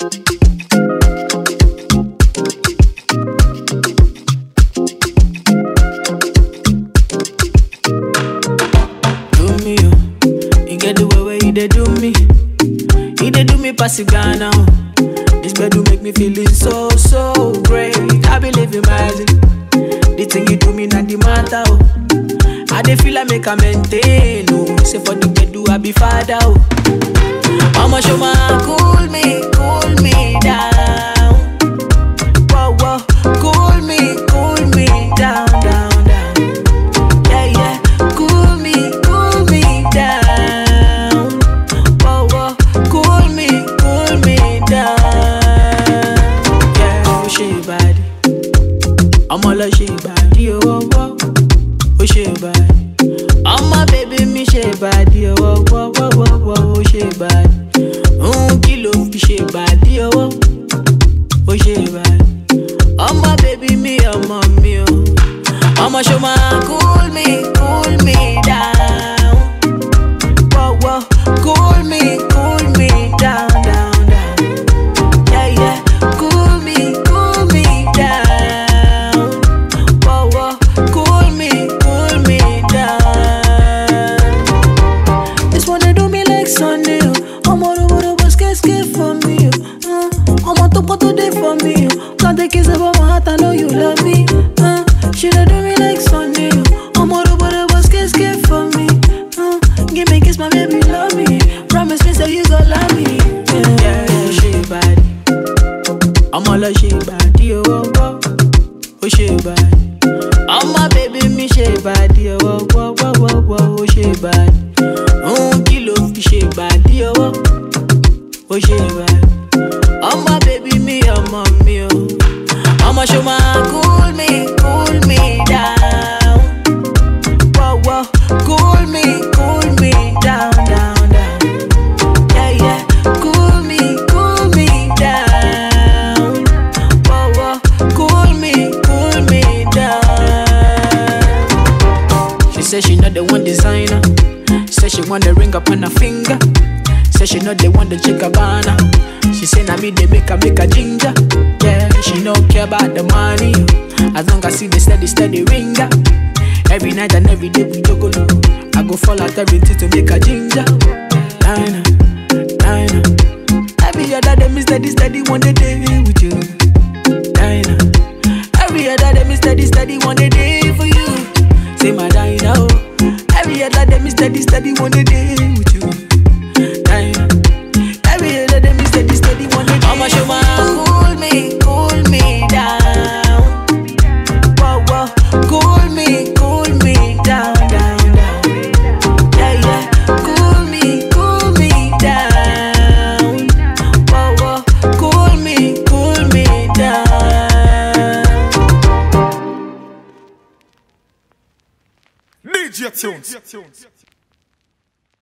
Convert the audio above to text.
do me, oh. You get the way where you dey do me. You dey do me pass it Ghana. oh. This bed do make me feeling so so great. I believe in magic. The thing you do me not the matter. Oh. I dey feel like make a maintain. Oh. Say for the bed do I be father. Oh. Mama show my cool me, cool me down. Whoa whoa, cool me, cool me down, down, down. Yeah, yeah, cool me, cool me down. Whoa, whoa, cool me, cool me down. Yeah, oh, she bad. I'm all she bad, yo, whoa, whoa. Oh, she bad. I'm my baby, me she bad, yo, whoa, whoa, whoa, whoa, whoa, oh, she bad. Mm, kilo, fi she bad, yo, whoa. Oh, she bad. I'm my baby, me, I'm my me, oh. I'ma show my cool me, cool me down. Whoa, whoa, cool me, cool me down, down, down. Yeah, yeah, cool me, cool me down. Whoa, whoa, cool me, cool me down. This one they do me like Sunday. oh. I'm all over the bus, get scared for me. oh. Uh, I'm on top of today for me. oh. Can't take kiss about my heart, I know you love me. Uh, she dey do me like Sunday. oh. I'm all over the bus, get scared for me. Uh, give me kiss, my baby, love me. Promise me, say you gon' love me. Yeah, yeah, she bad. I'm all like she bad, yo, oh, oh, oh, she bad. I'm my baby, me she bad, yo, oh, oh, oh, oh, oh, oh, she bad. Mm, kilo fi she bad, yo, oh, oh, she bad. I'm my baby, me, I'm my me, oh. I'ma show my cool me, cool me down. Whoa, whoa, cool me, cool me down, down, down. Yeah, yeah, cool me, cool me down. Whoa, whoa, cool me, cool me down. She said she not the one designer. Said she want the ring up on her finger. Said she not the one the chick banner. She say na me they make her make a ginger. Yeah, she no care about the money. As long as see the steady steady ringer. Every night and every day we juggle. I go fall out everything to make a ginger. Nine, nine. Every other day me steady steady one day day with you. Nine. Every other day me steady steady one day day for you. Say my Dinah, oh. Every other day me steady steady one day day with you. Dinah. Every other day me steady steady one day day. I'ma show my cool me, cool me down. Whoa whoa, cool me, cool me down, down, down. Yeah yeah, cool me, cool me down. Whoa whoa, cool me, cool me down. DJ Tunes.